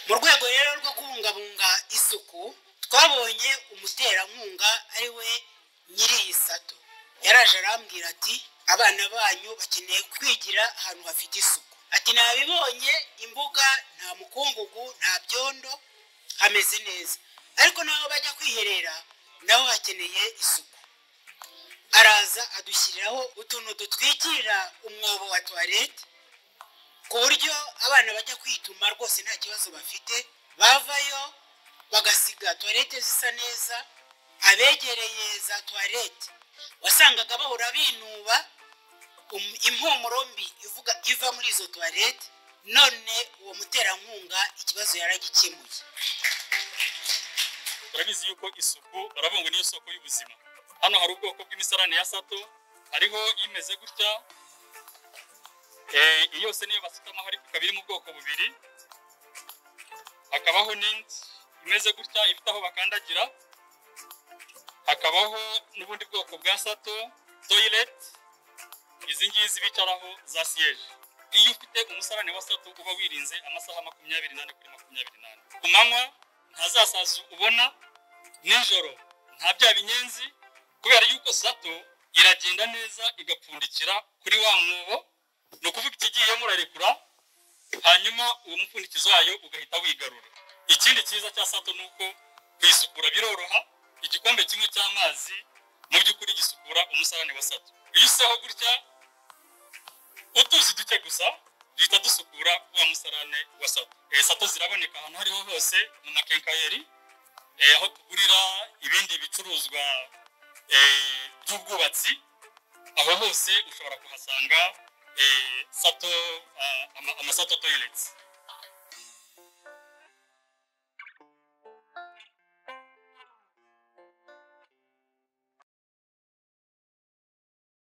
mu rwego rero rwo kubungabunga isuku twabonye umuterankunga ari we nyiri iyi sato yaraje arambwira ati abana banyu bakeneye kwigira ahantu hafite isuku ati nabibonye imbuga nta mukungugu nta byondo hameze neza ariko n'aho bajya kwiherera naho hakeneye isuku araza adushyiriraho utuntu dutwikira umwobo wa tuwarete ku buryo abana bajya kwituma rwose nta kibazo bafite bavayo bagasiga tuwarete zisa neza abegereye za tuwarete wasangaga bahora binuba um- impumuro mbi ivuga iva muri izo tuwarete none uwo muterankunga ikibazo yaragikemuye urabizi yuko isuku urabungu niyo soko y'ubuzima hano hari ubwoko bw'imisarane ya sato hariho imeze gutya Eh, iyi yose niyo basutamo hari ikaba iri mu bwoko bubiri hakabaho n'indi imeze gutya ifite aho bakandagira hakabaho n'ubundi bwoko bwa sato toyileti izi ngizi bicaraho za siyeje iyo ufite umusarane wa sato uba wirinze amasaha makumyabiri n'ane kuri makumyabiri n'ane ku manywa ntazasaza ubona nijoro nta bya binyenzi kubera yuko sato iragenda neza igapfundikira kuri wa mwobo ni ukuvuga ikigiye murarekura hanyuma uwo mupfundikizo wayo ugahita wigarura ikindi cyiza cya sato ni uko kuyisukura biroroha igikombe kimwe cy'amazi mu by'ukuri gisukura umusarane wa sato iyo usaho gutya utuzi duke gusa duhita dusukura wa musarane wa sato Eh, sato ziraboneka ahantu aho ariho hose mu makenkayeri eh, aho tugurira ibindi bicuruzwa eh, by'ubwubatsi aho hose ushobora kuhasanga eh, sato ah, ama- amasato toyileti